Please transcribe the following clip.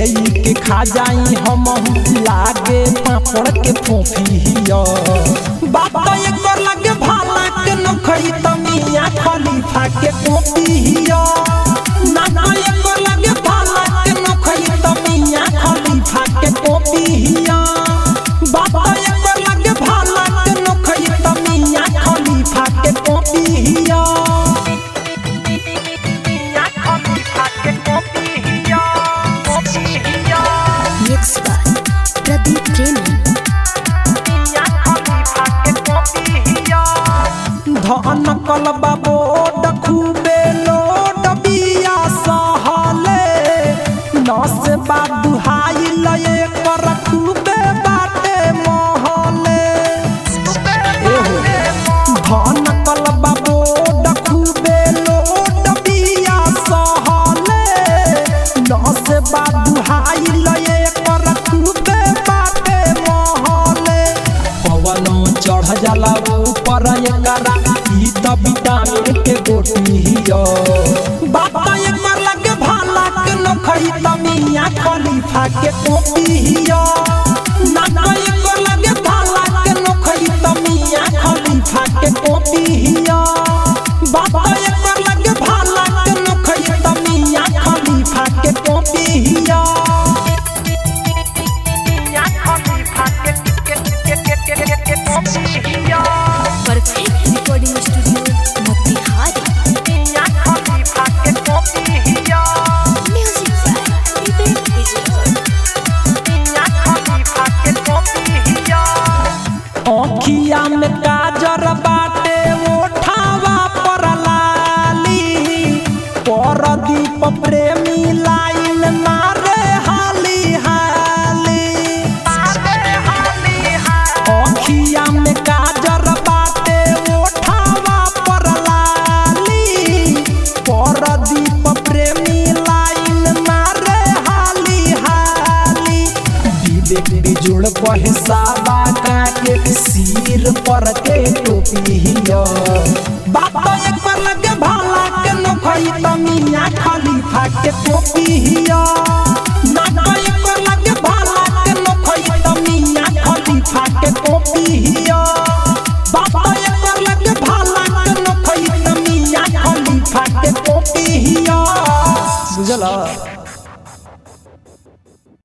के खा जाई हम लागे पापड़ के फोफिया बात एकर लगे भाला के नखई तमिया खलीफा के कोपिया ना ना एकर लगे भाला के नखई तमिया खलीफा के कोपिया बात एकर लगे भाला के नखई तमिया खलीफा के कोपिया Mixed by Pradeep Premi. धन कलबा बोड खूबे लोड बिया सहले नस बादुहाई लये कर खूबे बाटे महले धन कलबा बोड खूबे लोड बिया सहले नस बादुहाई लये कर खूबे बाटे महले पवनो चढ़ जाला ऊपर एकरा ई त विटामिन के गोटी हियो बाबा एकर लगे भाला के नखई तमिया खलीफा के कोपी हियो नाना एकर लगे भाला के नखई तमिया खलीफा के कोपी हियो बाबा एकर लगे भाला के नखई तमिया खलीफा के कोपी हियो Perfect recording studio, Motihari. Music by Vivek Vijay. अखिया में काजर बाटे ओठावा पर लाली परदीप प्रेमी लाइन मारे हाली हाली अखिया में काजर बाटे ओठावा पर लाली परदीप प्रेमी लाइन मारे हाली हाली विवेक बिजुड़ पहसावा के सिर पर के टोपी हियो बात एक पर लगे भाला के नखई तमिया खलीफा के टोपी हियो ना ना एक पर लगे भाला के नखई तमिया खलीफा के टोपी हियो बात एक पर लगे भाला के नखई तमिया खलीफा के टोपी हियो बुझला